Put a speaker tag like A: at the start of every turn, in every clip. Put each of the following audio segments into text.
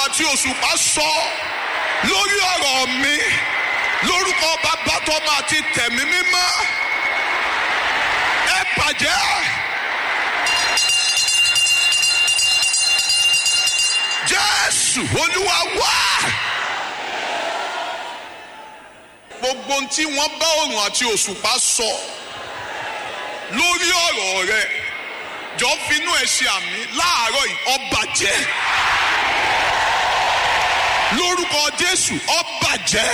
A: àti òṣùpá sọ lórí ọ̀rọ̀ mi lórúkọ bàbá tọ́mọ àti tẹ̀mí mímọ́ ẹ bàjẹ́. jésù olúwa wá. gbogbo ohun tí wọ́n bá òrùn àti òṣùpá sọ lórí ọ̀rọ̀ rẹ jọ finú ẹ ṣe àmì láàárọ̀ yìí ó bàjẹ́ lórúkọ jésù ó bàjẹ́.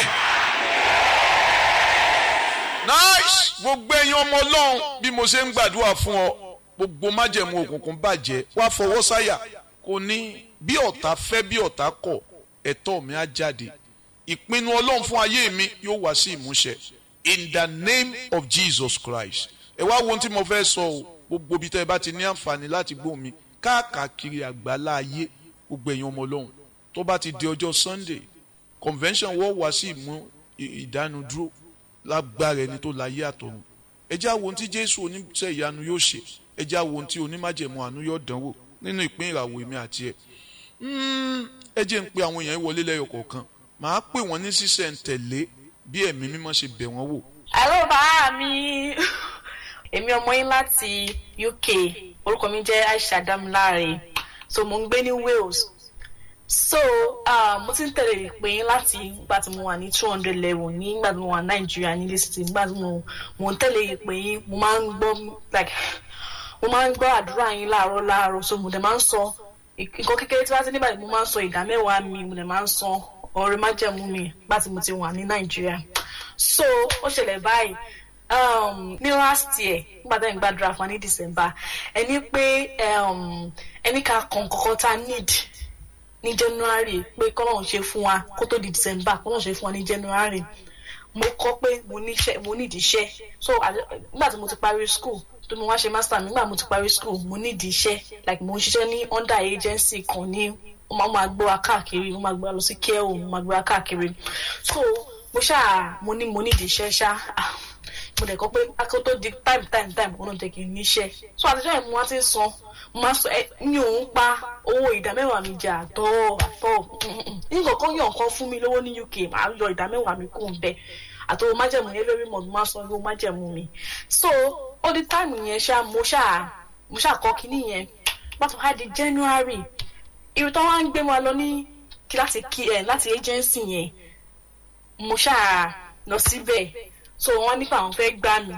B: nice gbogbo ẹ̀yin ọmọ ọlọ́run bí mo ṣe ń gbàdúrà fún ọ gbogbo májẹ̀mú òkùnkùn bàjẹ́ wá fọwọ́ sáyà kò ní bí ọ̀tá fẹ́ bí ọ̀tá kọ̀ ẹ̀tọ́ mi á jáde ìpinnu ọlọ́run fún ayé mi yóò wá sí ìmúṣẹ in the name of jesus christ ẹ wá wo ohun tí mo fẹ́ sọ o gbogbo ibi tẹ́ ẹ bá ti ní àǹfààní láti gbọ́ mi káàkiri àgbálá ayé gbogbo ẹ̀yin ọmọ ọlọ́run tó bá ti di ọjọ́ sunday convention wọ́n wá sí ìmú ìdánudúró lágbára ẹni tó láyé àtọ̀run ẹ jẹ́ àwọn ohun tí jésù oníṣẹ́ ìyanu yóò ṣe ẹ jẹ́ àwọn ohun tí onímájẹ̀mú àánú yóò dánwò nínú ìpín ìràwọ̀ èmi àti ẹ̀ ẹ jẹ́ ń pe àwọn èèyàn wọlé lẹ́yọ̀ kọ̀ọ̀kan màá pè wọ́n ní sísẹ̀ǹtẹ̀lé bí ẹ̀mí mímọ́ ṣe bẹ̀ wọ́n wò.
C: Hello bá mi èmi ọmọ yín láti UK orúkọ mi jẹ́ Aisha Damilare so mo ń gbé ní Wales so uh, mo ti ń tẹ̀lé ìpè yín láti ìgbà tí mo wà ní two hundred level ní ìgbà tí mo wà Nàìjíríà ní lẹ́sìtì ìgbà tí mo mo ń tẹ̀lé ìpè yín mo máa ń gbọ́ like mo máa ń gbọ́ àdúrà yín láàárọ̀ láàárọ̀ so mo dẹ̀ máa ń sọ nǹkan kékeré tí wọ́n ti nígbà tí mo máa ń sọ ìdá mẹ́wàá mi mo dẹ̀ máa ń sọ ọ̀rẹ́ májẹ̀mú mi nígbà tí mo ti wà ní Nàìjíríà so ó ṣẹlẹ̀ báyìí um, ní last year nígbà tí mo gbàdúrà fún wa ní December ẹni pé um, ẹni ká kàn kọ́kọ́ tá need ní January pé kọ́lọ́run ṣe fún wa kó tó di December kọ́lọ́run ṣe fún wa ní January mo kọ́ pé mo níṣẹ́ mo nídìí iṣẹ́ so nígbà tí mo ti parí school tó mo wá ṣe master nígbà mo ti parí school mo nídìí iṣẹ́ like mo ń ṣiṣẹ́ ní under agency kan ní wọ́n máa máa gbé wa káàkiri wọ́n máa gbé wa lọ sí care home wọ́n máa gbé wa káàkiri so mo ṣáà mo ní mo nídìí iṣẹ́ ṣá mo dẹ̀ kọ́ pé akọ́ tó di time time time wọn náà jẹ́ kí n níṣẹ́ so àtijọ́ yẹn mo wá ti ń san mo máa sọ ẹ mi ò ń pa owó ìdá mẹ́wàá mi jẹ àtọ́ àtọ́ nǹkan kan yàn kan fún mi lówó ní UK màá yọ ìdá mẹ́wàá mi kó ń bẹ àtọwò májẹ̀mú yẹn lórí mọ̀ mo máa san owó májẹ̀mú mi so ó di time yẹn ṣá mo ṣáà mo ṣáà kọ́ kinní yẹn pàtó wá di January irú tó wá ń gbé wa lọ ní láti kí ẹ láti agency yẹn mo ṣáà lọ síbẹ̀ so wọ́n nípa àwọn fẹ́ gbà mí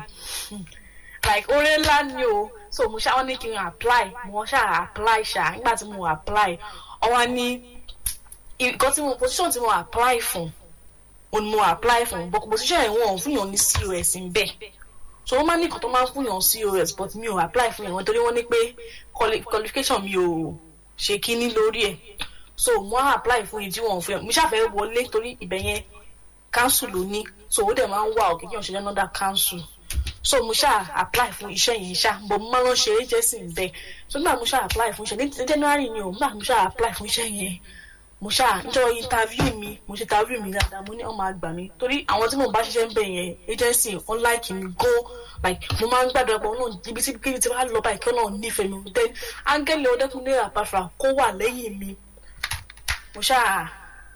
C: like oore ńlá ni o so mo ṣáà wọ́n ní kí n apply mo ṣáà apply ṣá nígbà tí mo apply ọwọ́ ní nǹkan tí mo position tí mo apply fún o ni mo apply fún but position yẹn wọ́n fún yàn ní COS ń bẹ̀ so wọ́n máa ní nǹkan tó máa ń fún yàn COS but mi ò apply fún yàn wọ́n torí wọ́n ní pé qualification mi ò ṣe kíní lórí ẹ̀ so mo á apply fún yìí tí wọ́n fún yàn mo ṣàfẹ́ wọlé torí ibẹ̀ yẹn council ló ní so ó dẹ̀ máa ń wá òkè kí wọ́n ṣe another council so mo ṣáà apply fún iṣẹ́ yẹn ṣá bọ̀ mo máa lọ ṣe agency ń bẹ̀ so nígbà mo ṣáà apply fún iṣẹ́ ní January ni o nígbà mo ṣáà apply fún iṣẹ́ yẹn mo ṣáà níjọ́ interview mi mo ṣe interview mi dáadáa mo ní ọmọ àgbà mi torí àwọn tí mo bá ṣiṣẹ́ ń bẹ̀ yẹn agency wọn like mi go like mo máa ń gbàdúrà pé ọlọ́run ibi tí kíbi tí wàá lọ báyìí kí ọlọ́run nífẹ̀ẹ́ mi then áńgẹ́lì ọdẹ́kùnlé àpàfà kó wà lẹ́yìn mi mo ṣáà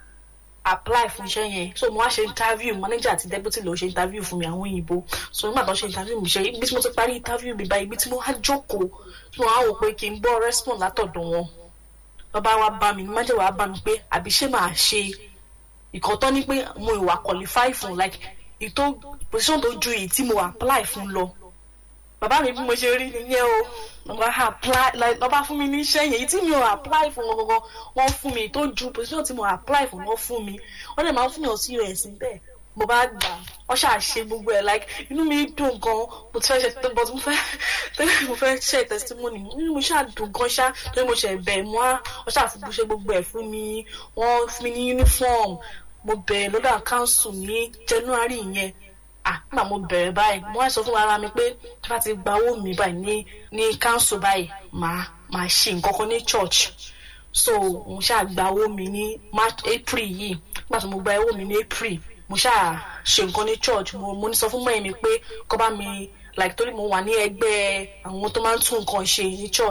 C: apply fún iṣẹ́ yẹn so mo wá ṣe interview manager àti deputy ló ṣe interview fún mi àwọn òyìnbó so nígbà tó ṣe interview mi ṣe ibi tí mo ti parí interview mi báyìí ibi tí mo wá jókòó tí mo wá wò pé kí n gbọ́ respond látọ̀dọ̀ wọn bàbá wa bá mi manager wa bá mi pé àbí ṣé màá ṣe ìkan tó ní pé mo ìwà qualify fún like ìtò position tó ju èyí tí mo apply fún lọ bàbá mi bí mo ṣe rí nìyẹn o lọ́ba apply like lọ́ba fún mi ní iṣẹ́ yẹn èyí tí mi ò apply fún wọn gangan wọ́n fún mi tó ju position tí mo apply fún wọn fún mi wọ́n lè máa fún yàn sí us bẹ́ẹ̀ mo bá gbà wọ́n ṣáà ṣe gbogbo ẹ̀ like inú mi dùn gan mo ti fẹ́ ṣe tó but mo fẹ́ tẹ́lẹ̀ mo fẹ́ ṣe testimony inú mi ṣáà dùn gan ṣá torí mo ṣe bẹ̀ mo á wọ́n ṣáà fi ṣe gbogbo ẹ̀ fún mi wọ́n fún mi ní uniform mo bẹ̀rẹ̀ lọ́dọ̀ council ní January yẹn ah nígbà mo bẹ̀rẹ̀ báyìí mo wá sọ fún ara mi pé tí wọ́n ti gba owó mi báyìí ní ní council báyìí màá màá ṣe nǹkan kan ní church so mo ṣáà gba owó mi ní March April yìí nígbà tí mo gba owó mi ní April mo ṣáà ṣe nǹkan ní church mo mo ní sọ fún mọ́ẹ̀ mi pé kó bá mi like torí mo wà ní ẹgbẹ́ àwọn tó máa ń tún nǹkan ṣe ní church